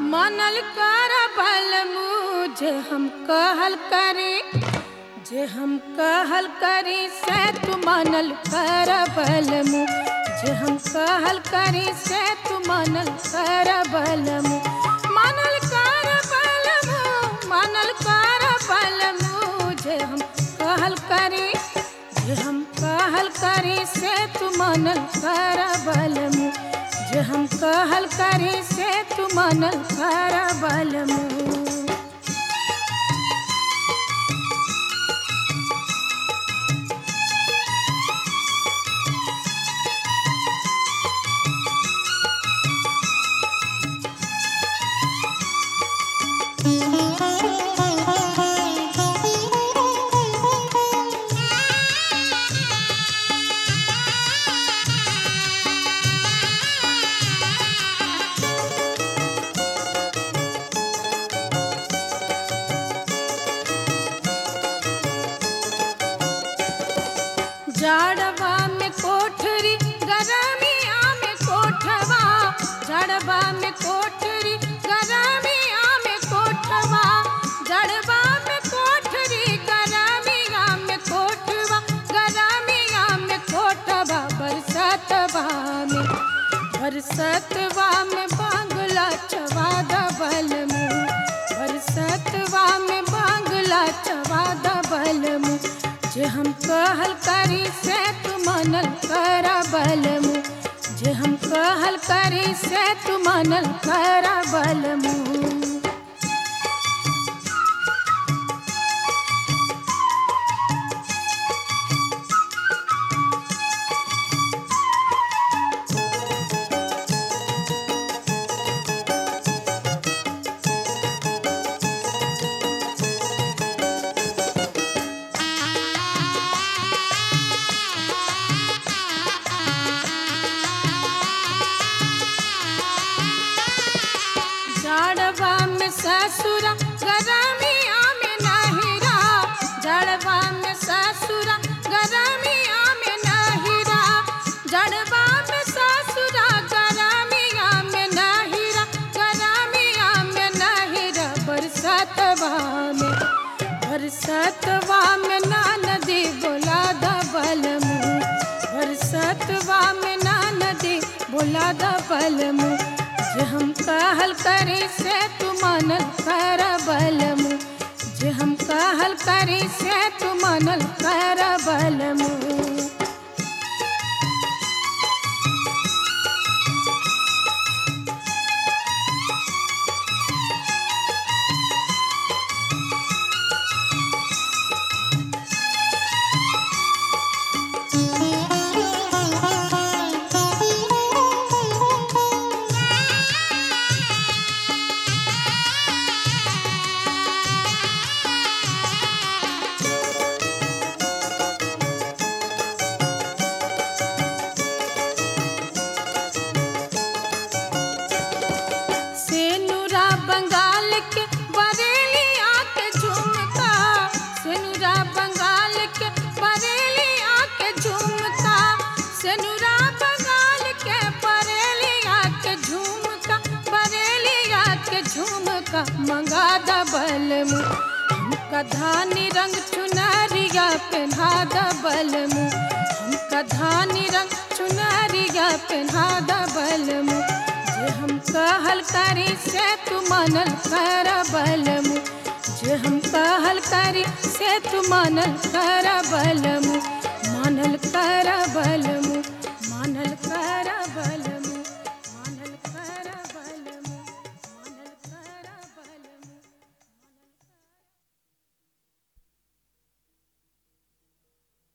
मनल कर बल मुझे हम कहल करी जे हम कहल करी से तू मनल कर बल मु जे हम कहल करी से तू मनल कर बल मु मनल कर बल मु मनल कर बल मु जे हम कहल करी जे हम कहल करी से तू मनल कर बल मु जे हम कहल करी से तू मनल कर बल मु जाड़वा में कोठरी गरमिया में कोठवा जाड़वा में कोठरी गरमिया में कोठवा जड़वा में कोठरी गरमिया में कोठवा गरमिया में कोठवा बरसतवा में बरसतवा में बांगला चवा दबल मुँह बरसतवा में बांगला चवा दबल मुँह जे हम कहल करी से तू मनल कर बल मु जे हम कहल करी से तू मनल कर बल मु जड़वा में ससुरा गरमिया में नहिरा जड़वा में ससुरा गरमिया में नहिरा जड़वा में ससुरा गरमिया में नहिरा गरमिया में नहिरा बरसतवा में बरसतवा में नदी बोला दबल मुँह बरसतवा में नदी बोला दबल मुँह जे हम कहल करी से तू मनल कर बल मु जे हम कहल करी से तू मनल कर बल मु सेनुरा बंगाल के बरेली आके झुमका सेनुरा बंगाल के बरेली आके झुमका सेनुरा बंगाल के बरेली आके झुमका बरेली आके झुमका मंगा दबल मु हमका धानी रंग चुनरिया पहना दबल मु हमका धानी रंग चुनरिया पहना दबल मु जे हम कहल करी से तू मनल कर बल मु जे हम कहल करी से तू मनल कर बल मु